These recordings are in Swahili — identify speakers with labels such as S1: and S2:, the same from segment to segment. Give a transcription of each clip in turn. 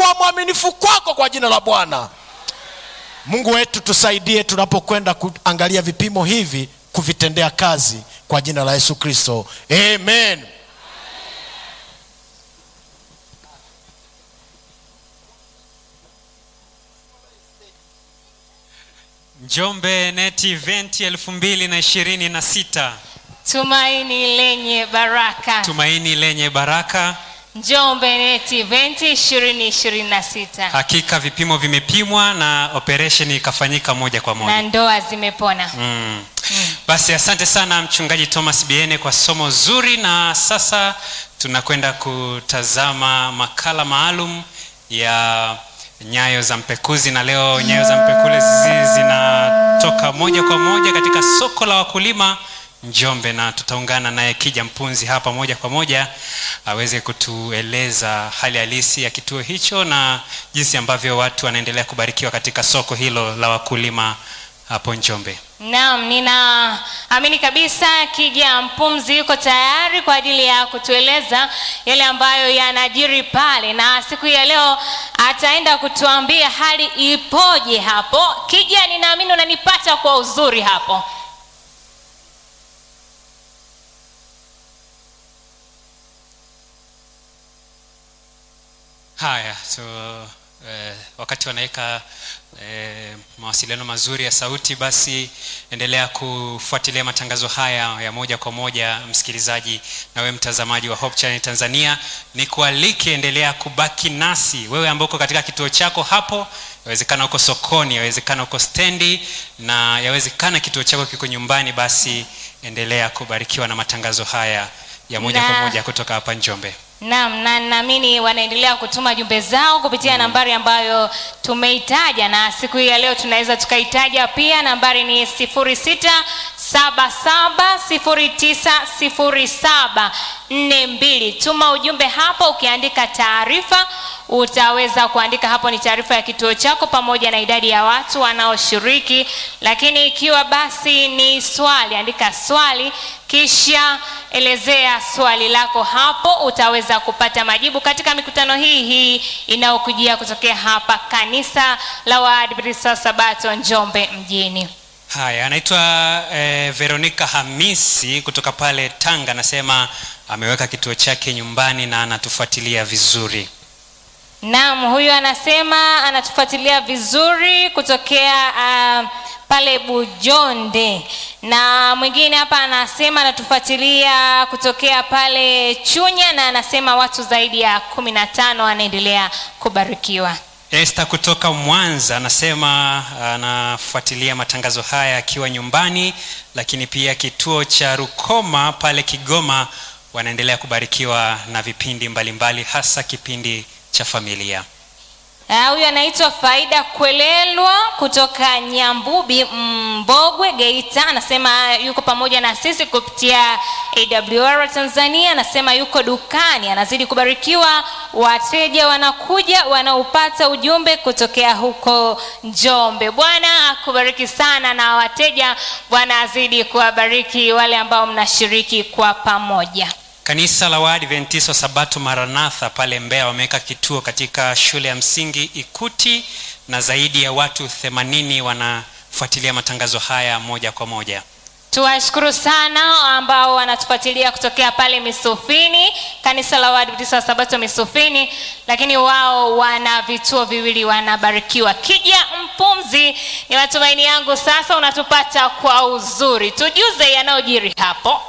S1: kwa mwaminifu kwako kwa jina la bwana mungu wetu tusaidie tunapokwenda kuangalia vipimo hivi kuvitendea kazi kwa jina la yesu kristo amen
S2: njombe net event elfu mbili na ishirini na sita
S3: tumaini lenye baraka
S2: tumaini lenye baraka
S3: njombe net event 2026
S2: hakika vipimo vimepimwa na operesheni ikafanyika moja kwa
S3: na
S2: moja
S3: ndoa zimepona
S2: mm. basi asante sana mchungaji thomas biene kwa somo zuri na sasa tunakwenda kutazama makala maalum ya nyayo za mpekuzi na leo nyayo za mpekuzi zinatoka moja kwa moja katika soko la wakulima njombe na tutaungana naye kija mpunzi hapa moja kwa moja aweze kutueleza hali halisi ya kituo hicho na jinsi ambavyo watu wanaendelea kubarikiwa katika soko hilo la wakulima hapo njombe
S3: naam ninaamini kabisa kija mpumzi yuko tayari kwa ajili ya kutueleza yale ambayo yanajiri pale na siku ya leo ataenda kutuambia hali ipoje hapo kija ninaamini unanipata kwa uzuri hapo
S2: haya so eh, wakati wanaweka eh, mawasiliano mazuri ya sauti basi endelea kufuatilia matangazo haya ya moja kwa moja msikilizaji na wewe mtazamaji wa Hope Channel Tanzania ni kualike endelea kubaki nasi wewe ambao uko katika kituo chako hapo yawezekana uko sokoni yawezekana uko stendi na yawezekana kituo chako kiko nyumbani basi endelea kubarikiwa na matangazo haya ya moja kwa
S3: Na-
S2: moja kutoka hapa njombe
S3: naam na naamini wanaendelea kutuma jumbe zao kupitia nambari ambayo tumeitaja na siku hii ya leo tunaweza tukaitaja pia nambari ni 0677090742 tuma ujumbe hapo ukiandika taarifa utaweza kuandika hapo ni taarifa ya kituo chako pamoja na idadi ya watu wanaoshiriki lakini ikiwa basi ni swali andika swali kisha elezea swali lako hapo utaweza kupata majibu katika mikutano hii hii inayokujia kutokea hapa kanisa la waadventista wa sabato njombe mjini
S2: haya anaitwa eh, veronica hamisi kutoka pale tanga anasema ameweka kituo chake nyumbani na anatufuatilia vizuri
S3: naam huyu anasema anatufuatilia vizuri kutokea uh, pale bujonde na mwingine hapa anasema anatufuatilia kutokea pale chunya na anasema watu zaidi ya kumi na tano wanaendelea kubarikiwa
S2: este kutoka mwanza anasema anafuatilia matangazo haya akiwa nyumbani lakini pia kituo cha rukoma pale kigoma wanaendelea kubarikiwa na vipindi mbalimbali hasa kipindi cha familia
S3: Ah, huyu anaitwa faida kwelelwa kutoka nyambubi mbogwe geita anasema yuko pamoja na sisi kupitia awr tanzania anasema yuko dukani anazidi kubarikiwa wateja wanakuja wanaupata ujumbe kutokea huko njombe bwana akubariki sana na wateja bwana azidi kuwabariki wale ambao mnashiriki kwa pamoja
S2: kanisa la waadventista wa sabato maranatha pale mbeya wameweka kituo katika shule ya msingi ikuti na zaidi ya watu 80 wanafuatilia matangazo haya moja kwa moja
S3: tuwashukuru sana ambao wanatufuatilia kutokea pale misufini kanisa la waadventista wa sabato misufini lakini wao wana vituo viwili wanabarikiwa kija mpumzi ni matumaini yangu sasa unatupata kwa uzuri tujuze yanayojiri hapo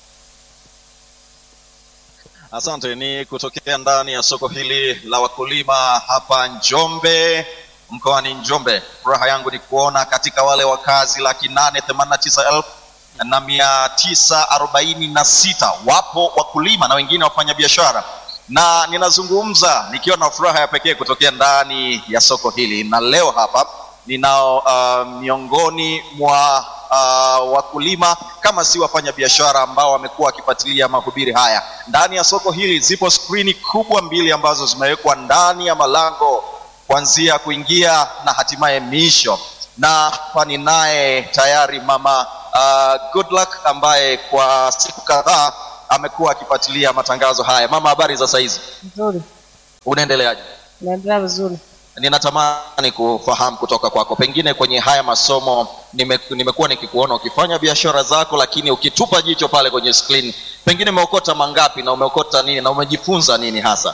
S4: Asante, ni kutokea ndani ya soko hili la wakulima hapa Njombe, mkoani Njombe. Furaha yangu ni kuona katika wale wakazi laki nane themanini na tisa elfu na mia tisa arobaini na sita wapo wakulima na wengine wafanyabiashara, na ninazungumza nikiwa na furaha ya pekee kutokea ndani ya soko hili, na leo hapa ninao uh, miongoni mwa uh, wakulima kama si wafanya biashara ambao wamekuwa wakifuatilia mahubiri haya ndani ya soko hili. Zipo skrini kubwa mbili ambazo zimewekwa ndani ya malango kuanzia kuingia na hatimaye miisho, na hapa ninaye tayari mama uh, Goodluck ambaye kwa siku kadhaa amekuwa akifuatilia matangazo haya. Mama, habari za saizi?
S5: Nzuri.
S4: Unaendeleaje?
S5: naendelea vizuri.
S4: ninatamani kufahamu kutoka kwako pengine kwenye haya masomo nime, nimekuwa nikikuona ukifanya biashara zako lakini ukitupa jicho pale kwenye screen pengine umeokota mangapi na umeokota nini na umejifunza nini hasa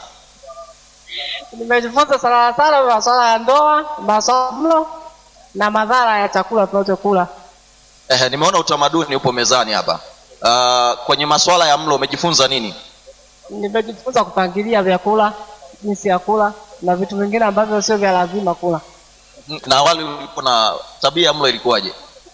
S5: Nimejifunza sana sana masuala ya ndoa, masuala ya mlo na madhara ya chakula tunachokula.
S4: eh, nimeona utamaduni upo mezani hapa uh, kwenye masuala ya mlo umejifunza nini
S5: Nimejifunza kupangilia vyakula, jinsi ya kula na vitu vingine ambavyo sio vya lazima kula.
S4: na awali ulipo na tabia ya mlo ilikuwaje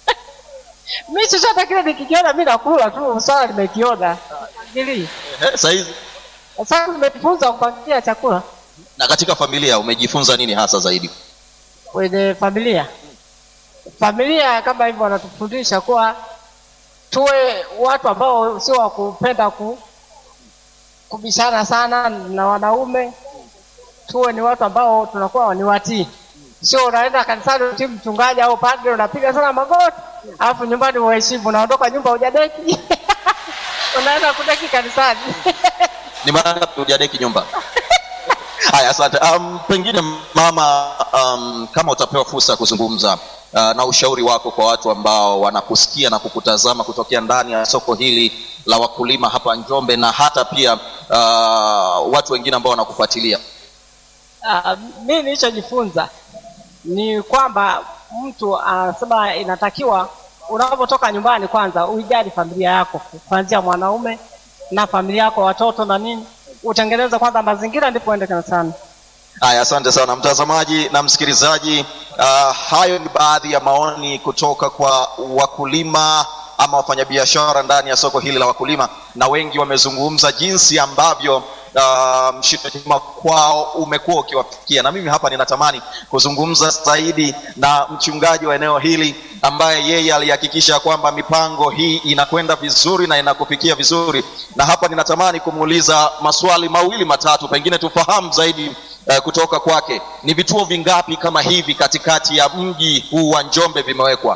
S5: Mi chochote kile nikikiona mi nakula tu, swala nimekiona pangilii.
S4: eh, sahizi
S5: Sasa nimejifunza kupangilia chakula
S4: na katika familia umejifunza nini hasa zaidi
S5: kwenye familia. Familia kama hivyo wanatufundisha kuwa tuwe watu ambao sio wa kupenda ku, kubishana sana na wanaume, tuwe ni watu ambao tunakuwa ni watii, sio unaenda kanisani utii mchungaji au padre unapiga sana magoti, alafu nyumbani uheshimu, unaondoka nyumba hujadeki unaenda kudeki kanisani
S4: ni mara ngapi hujadeki nyumba haya asante um, pengine mama um, kama utapewa fursa ya kuzungumza uh, na ushauri wako kwa watu ambao wanakusikia na kukutazama kutokea ndani ya soko hili la wakulima hapa njombe na hata pia uh, watu wengine ambao wanakufuatilia
S5: Uh, mi nilichojifunza ni kwamba mtu anasema inatakiwa unapotoka nyumbani kwanza uijali familia yako kuanzia mwanaume na familia yako watoto na nini utengeneze kwanza mazingira ndipo uende kanisani
S4: haya asante sana mtazamaji na msikilizaji uh, hayo ni baadhi ya maoni kutoka kwa wakulima ama wafanyabiashara ndani ya soko hili la wakulima na wengi wamezungumza jinsi ambavyo uh, mshitama kwao umekuwa ukiwafikia na mimi hapa ninatamani kuzungumza zaidi na mchungaji wa eneo hili ambaye yeye alihakikisha kwamba mipango hii inakwenda vizuri na inakufikia vizuri na hapa ninatamani kumuuliza maswali mawili matatu pengine tufahamu zaidi uh, kutoka kwake ni vituo vingapi kama hivi katikati ya mji huu wa njombe vimewekwa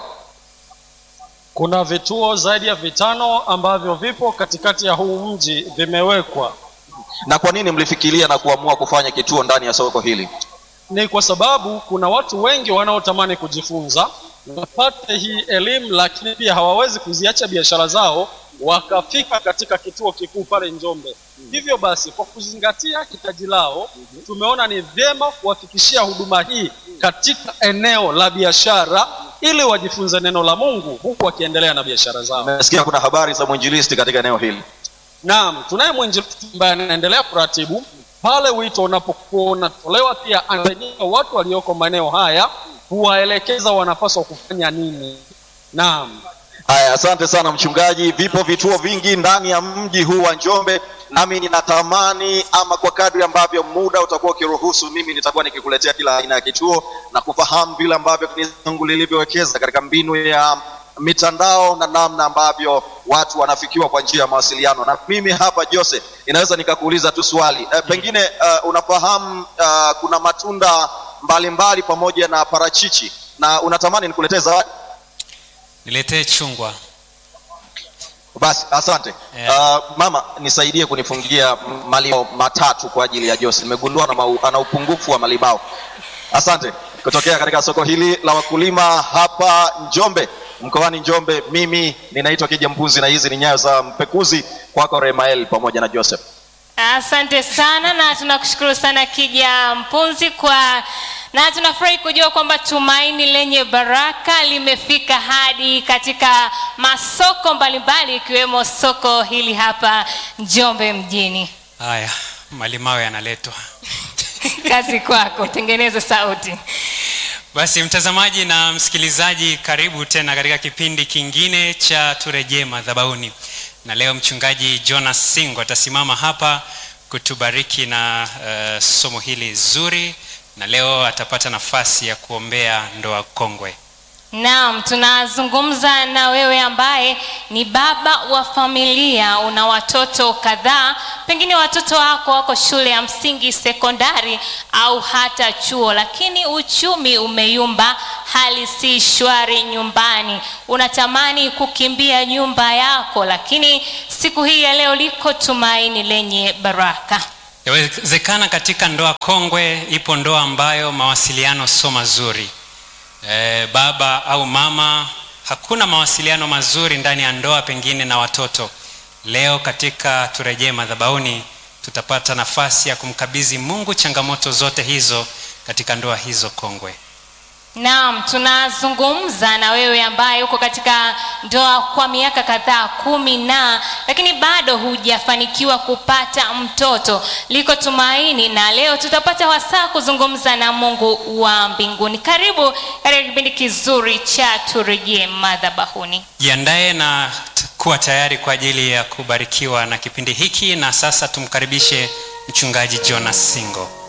S6: Kuna vituo zaidi ya vitano ambavyo vipo katikati ya huu mji vimewekwa.
S4: na kwa nini mlifikiria na kuamua kufanya kituo ndani ya soko hili
S6: Ni kwa sababu kuna watu wengi wanaotamani kujifunza wapate hii elimu, lakini pia hawawezi kuziacha biashara zao wakafika katika kituo kikuu pale Njombe. Hivyo basi, kwa kuzingatia hitaji lao, tumeona ni vyema kuwafikishia huduma hii katika eneo la biashara ili wajifunze neno la Mungu huku wakiendelea na biashara zao.
S4: nimesikia kuna habari za mwinjilisti katika eneo hili
S6: Naam, tunaye mwinjilisti ambaye anaendelea kuratibu pale wito unapokuwa unatolewa, pia anasaidia watu walioko maeneo haya kuwaelekeza wanapaswa kufanya nini. Naam,
S4: haya asante sana mchungaji vipo vituo vingi ndani ya mji huu wa njombe nami ninatamani ama kwa kadri ambavyo muda utakuwa ukiruhusu mimi nitakuwa nikikuletea kila aina ya kituo na kufahamu vile ambavyo kanisa langu lilivyowekeza katika mbinu ya mitandao na namna ambavyo watu wanafikiwa kwa njia ya mawasiliano na mimi hapa jose inaweza nikakuuliza tu swali e, pengine uh, unafahamu uh, kuna matunda mbalimbali mbali pamoja na parachichi na unatamani nikuletee zawadi
S2: niletee chungwa
S4: basi asante
S2: Yeah.
S4: uh, mama nisaidie kunifungia malibao matatu kwa ajili ya jose nimegundua ana, mau- ana upungufu wa malibao asante kutokea katika soko hili la wakulima hapa njombe mkoani njombe mimi ninaitwa kija mpunzi na hizi ni nyayo za mpekuzi kwako remael pamoja na joseph
S3: asante sana na tunakushukuru sana kija mpunzi kwa na tunafurahi kujua kwamba tumaini lenye baraka limefika hadi katika masoko mbalimbali ikiwemo soko hili hapa njombe mjini
S2: haya malimao yanaletwa
S3: kazi kwako tengeneza sauti
S2: basi mtazamaji na msikilizaji karibu tena katika kipindi kingine cha turejee madhabauni na leo mchungaji jonas singo atasimama hapa kutubariki na uh, somo hili zuri na leo atapata nafasi ya kuombea ndoa kongwe
S3: naam tunazungumza na wewe ambaye ni baba wa familia una watoto kadhaa pengine watoto wako wako shule ya msingi sekondari au hata chuo lakini uchumi umeyumba hali si shwari nyumbani unatamani kukimbia nyumba yako lakini siku hii ya leo liko tumaini lenye baraka
S2: yawezekana katika ndoa kongwe ipo ndoa ambayo mawasiliano sio mazuri e, baba au mama hakuna mawasiliano mazuri ndani ya ndoa pengine na watoto leo katika turejee madhabauni tutapata nafasi ya kumkabidhi mungu changamoto zote hizo katika ndoa hizo kongwe
S3: naam tunazungumza na wewe ambaye uko katika ndoa kwa miaka kadhaa kumi na lakini bado hujafanikiwa kupata mtoto liko tumaini na leo tutapata wasaa kuzungumza na mungu wa mbinguni karibu katika kipindi kizuri cha turejee madhabahuni
S2: jiandaye na t- kuwa tayari kwa ajili ya kubarikiwa na kipindi hiki na sasa tumkaribishe mchungaji jonas singo